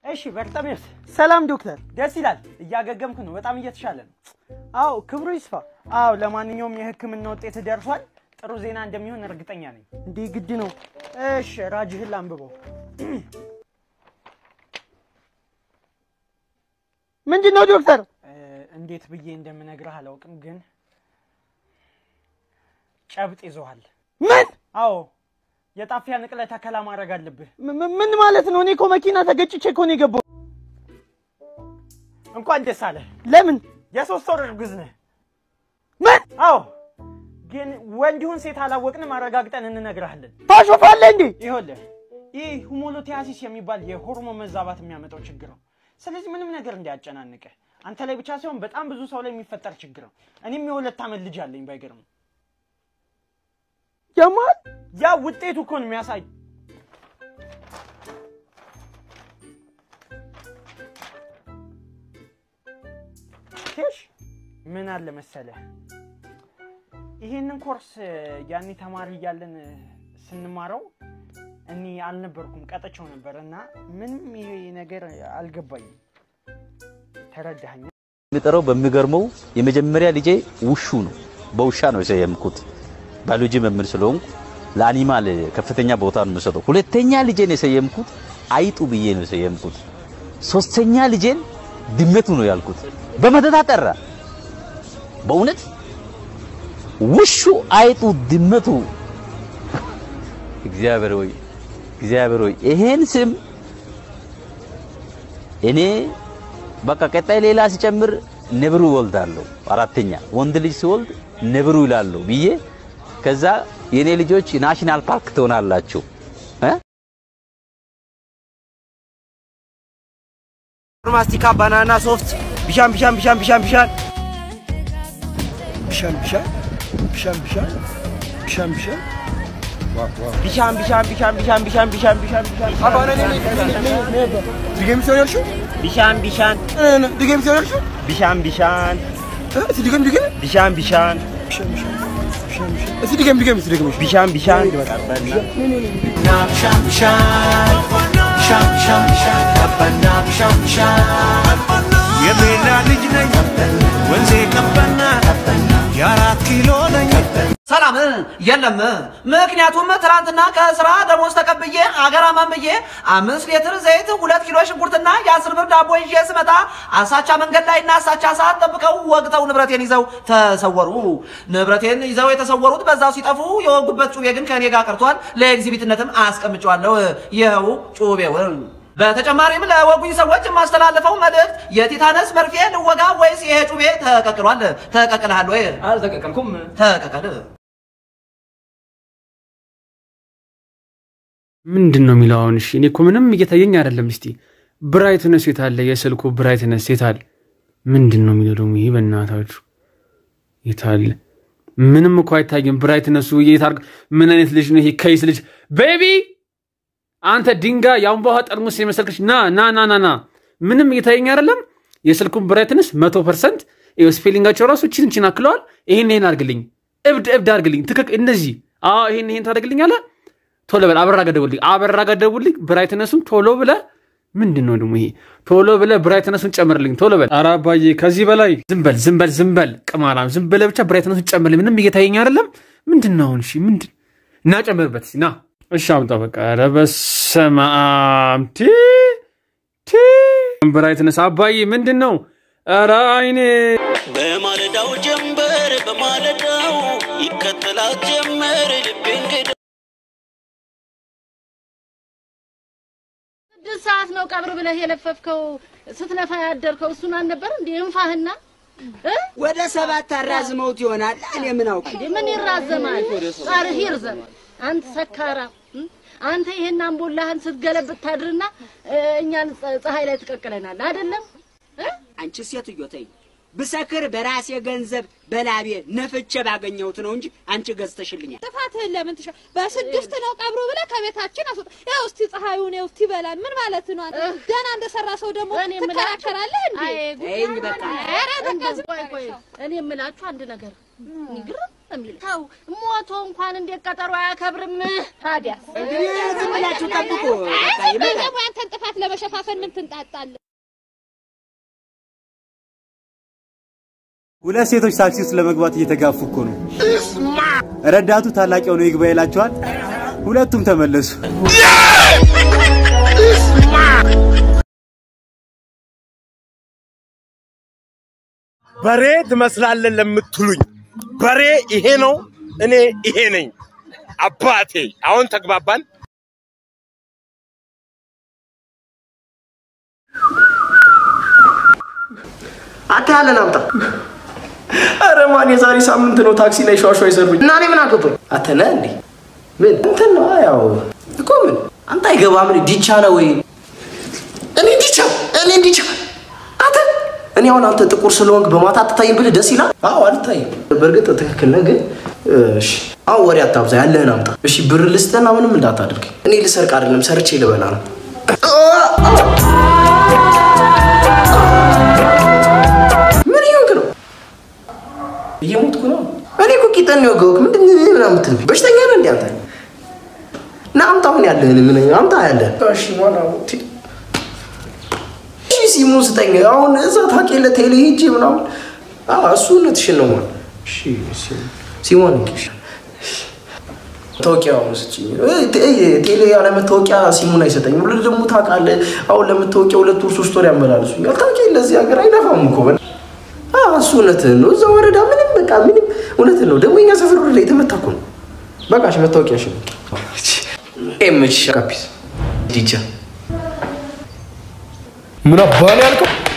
እሺ በርጠሜስ ሰላም ዶክተር። ደስ ይላል። እያገገምክ ነው። በጣም እየተሻለ ነው። አዎ ክብሩ ይስፋ። አዎ ለማንኛውም የሕክምና ውጤት ደርሷል። ጥሩ ዜና እንደሚሆን እርግጠኛ ነኝ። እንዲህ ግድ ነው። እሺ ራጅህን ላንብበው። ምንድን ነው ዶክተር? እ፣ እንዴት ብዬ እንደምነግርህ አላውቅም፣ ግን ጨብጥ ይዞሃል። ምን አዎ የጣፊያ ንቅለ ተከላ ማድረግ አለብህ። ም- ም- ምን ማለት ነው? እኔ እኮ መኪና ተገጭቼ እኮ ነው የገባው። እንኳን ደስ አለህ። ለምን? የሶስት ወር እርጉዝ ነህ። ምን አዎ ግን ወንድ ይሁን ሴት አላወቅንም፣ አረጋግጠን እንነግርሃለን። ታሾፋለህ እንዴ? ይኸውልህ ይህ ሁሞሎቲያሲስ የሚባል የሆርሞን መዛባት የሚያመጣው ችግር ነው። ስለዚህ ምንም ነገር እንዲያጨናንቅህ አንተ ላይ ብቻ ሳይሆን በጣም ብዙ ሰው ላይ የሚፈጠር ችግር ነው። እኔም የሁለት ዓመት ልጅ አለኝ። ባይገርም ጀማል ያ ውጤቱ እኮ ነው የሚያሳይ። ሽ ምን አለ መሰለህ ይሄንን ኮርስ ያኔ ተማሪ እያለን ስንማረው እኔ አልነበርኩም ቀጠቸው ነበር እና ምንም ይሄ ነገር አልገባኝም። ተረዳኸኝ? የሚጠራው በሚገርመው የመጀመሪያ ልጄ ውሹ ነው። በውሻ ነው የሰየምኩት። ባዮሎጂ መምህር ስለሆንኩ ለአኒማል ከፍተኛ ቦታ ነው የምሰጠው። ሁለተኛ ልጄን የሰየምኩት አይጡ ብዬ ነው የሰየምኩት። ሶስተኛ ልጄን ድመቱ ነው ያልኩት። በመተታ ጠራ። በእውነት ውሹ፣ አይጡ፣ ድመቱ እግዚአብሔር ሆይ እግዚአብሔር ሆይ ይሄን ስም እኔ በቃ ቀጣይ ሌላ ሲጨምር ነብሩ ወልዳለሁ። አራተኛ ወንድ ልጅ ሲወልድ ነብሩ ይላሉ ብዬ ከዛ የኔ ልጆች ናሽናል ፓርክ ትሆናላችሁ እ ማስቲካ፣ ባናና፣ ሶፍት፣ ቢሻን ቢሻን ቢሻን ቢሻን ቢሻን ቢሻን ቢሻን ቢሻን ቢሻን ቢሻን ቢሻን ቢሻን ቢሻን ቢሻን ቢሻን ቢሻን ቢሻን ቢሻን ቢሻን ድገም ሲሆን ያልሽው ቢሻን ቢሻን ድገም ሲሆን ያልሽው ቢሻን ቢሻን እስቲ ድገም ድገም ቢሻን ቢሻን እስቲ ድገም ድገም እስቲ ድገም ቢሻን ቢሻን የሜዳ ልጅ ነኝ ወንዜ ቀበና የአራት ኪሎ ነኝ ሰላም የለም። ምክንያቱም ትናንትና ከስራ ደሞዝ ተቀብዬ አገር አማምዬ አምስት ሊትር ዘይት፣ ሁለት ኪሎ ሽንኩርትና የአስር ብር ዳቦ ይዤ ስመጣ አሳቻ መንገድ ላይ እና አሳቻ ሰዓት ጠብቀው ወግተው ንብረቴን ይዘው ተሰወሩ። ንብረቴን ይዘው የተሰወሩት በዛው ሲጠፉ የወጉበት ጩቤ ግን ከእኔ ጋር ቀርቷል። ለኤግዚቢትነትም አስቀምጨዋለሁ። ይኸው ጩቤውን በተጨማሪም ለወጉኝ ሰዎች የማስተላልፈው መልእክት የቲታነስ መርፌ ልወጋ ወይስ ይሄ ጩቤ ተቀቅሏል? ተቀቅልሃል ወይ? አልተቀቀልኩም። ተቀቀል። ምንድን ነው የሚለው አሁን? እሺ እኔ እኮ ምንም እየታየኝ አይደለም። እስቲ ብራይትነስ የት አለ? የስልኩ ብራይትነስ የት አለ? ምንድን ነው የሚለው ደግሞ? ይሄ በእናታችሁ የት አለ? ምንም እኮ አይታይም ብራይትነሱ። የት አድርግ? ምን አይነት ልጅ ነው ይሄ? ከይስ ልጅ ቤቢ አንተ ድንጋይ የአሁን በኋላ ጠርሙስ የመሰልክሽ ና ና ና ና ና ምንም እየታየኝ አይደለም። የስልኩን ብራይትነስ መቶ ፐርሰንት ስፔሊንጋቸው ራሱ ቺን ቺን አክለዋል። ይሄን ይሄን አድርግልኝ፣ እብድ እብድ አድርግልኝ፣ ትክክ እነዚህ አዎ ይሄን ይሄን ታደርግልኝ አለ። ቶሎ በል አበራ ገደቡልኝ፣ አበራ ገደቡልኝ። ብራይትነሱን ቶሎ ብለ ምንድን ነው ደግሞ ይሄ? ቶሎ ብለ ብራይትነሱን ጨምርልኝ፣ ቶሎ በል። ኧረ አባዬ ከዚህ በላይ ዝም በል ዝም በል ዝም በል ቅማላም፣ ዝም በለ ብቻ ብራይትነሱን ጨምርልኝ። ምንም እየታየኝ አይደለም። ምንድን ነው አሁን? እሺ ምንድን እና ጨምርበት እስኪ ና እሺ አምጣ በቃ። ኧረ በስመ አብ ቲ ቲ ብራይትነስ አባዬ ምንድን ነው? ኧረ አይኔ በማለዳው ጀንበር በማለዳው ይከተላት ጀመር ልቤን ገዳ ስድስት ሰዓት ነው ቀብር ብለህ የለፈፍከው ስትለፋ ያደርከው እሱን አልነበር እንዴ? እንፋህና እ? ወደ ሰባት አራዝመውት ይሆናል። እኔ ምን አውቅ? እንዴ ምን ይራዘማል? ጻርህ ይርዘም። አንተ ሰካራ እ? አንተ ይሄን አምቦላህን ስትገለብጥ ታድርና እ፣ እኛን ፀ- ፀሐይ ላይ ትቀቅለናል አይደለም? አንቺ ሴትዮ ተይ፣ ብሰክር በራሴ ገንዘብ በላቤ ነፍቼ ባገኘሁት ነው እንጂ አንቺ ገዝተሽልኛል። ጥፋትህን ለምን ትሻ በስድስት ነው ቀብሮ ብለህ ከቤታችን አስወጣ። ያው እስቲ ፀሐዩን ያው እስቲ ይበላል። ምን ማለት ነው? አንተ ደህና እንደሰራ ሰው ደግሞ እኔ የምላችሁ- ትከራከራለህ እንዴ? አይ ጉድ! ተይኝ በቃ። ኧረ በቃ እንደው ዝም ቆይ ቆይ፣ እኔ የምላችሁ አንድ ነገር እኔ ግርም ነው የሚለው። ተው ሞቶ እንኳን እንዴት ቀጠሮ አያከብርም? ታዲያስ እንግዲህ ዝም ብላችሁ ጠብቁ። በቃ አይ ይመጣል። ደግሞ ያንተን ጥፋት ለመሸፋፈን ምን ትንጣጣለህ? ሁለት ሴቶች ታክሲ ውስጥ ለመግባት እየተጋፉ እኮ ነው። ረዳቱ ታላቅ የሆነው ይግባ ይላቸዋል። ሁለቱም ተመለሱ። በሬ ትመስላለህ ለምትሉኝ በሬ ይሄ ነው፣ እኔ ይሄ ነኝ። አባቴ አሁን ተግባባን። አንተ ያለን አምጣ። ኧረ ማን የዛሬ ሳምንት ነው ታክሲ ላይ ሸዋሸዋ ይሰርብኝ እና እኔ ምን አገባኝ? አንተ ነህ እንዴ? ምን እንትን ነው ያው እኮ ምን አንተ አይገባም። እኔ ዲቻ ነው ወይ እኔ ዲቻ እኔ ዲቻ አንተ እኔ አሁን አንተ ጥቁር ስለሆንክ በማታ አትታይም ብልህ ደስ ይላል? አዎ አልታይም። በእርግጥ ትክክል ነህ፣ ግን እሺ አሁን ወሬ አታብዛ፣ ያለህን አምጣ። እሺ ብር ልስጥህና ምንም እንዳታደርግ። እኔ ልሰርቅ አይደለም ሰርቼ ልበላ ነው። ምን እየሆንክ ነው? እየሞትኩ ነው። እኔ እኮ ቂጠን ነው የወጋሁት። ምንድን ነው ምናምን የምትልብኝ? በሽተኛ ነህ እንዴ አንተ? ና አምጣ፣ አሁን ያለህን ምን አምጣ ያለህን። እሺ ማን አውጥ እሺ ሲሙን ስጠኝ። አሁን እዛ ታውቂያለ ቴሌ ሂጅ ምናምን አዎ፣ እሱ እውነትሽን ነው ማለት እሺ ሲሙ- ሲሞን እንግዲህ መታወቂያውን ስጭኝ። እ፣ ቴ- ቴሌ ያለ መታወቂያ ሲሙን አይሰጠኝም። ሁሉ ደግሞ ታውቃለህ፣ አሁን ለመታወቂያ ሁለት ወር ሶስት ወር ያመላልሱኛል። ታውቂያለህ፣ ለዚህ ሀገር አይነፋም እኮ በ- አዎ፣ እሱ እውነትህን ነው። እዛ ወረዳ ምንም በቃ ምንም እውነትህን ነው። ደግሞ የኛ ሰፈር ወረዳ የተመታ እኮ ነው። በቃ እሺ፣ መታወቂያሽን ኤምች ካፒስ ዲቻ ምን አባ ነው ያልከው?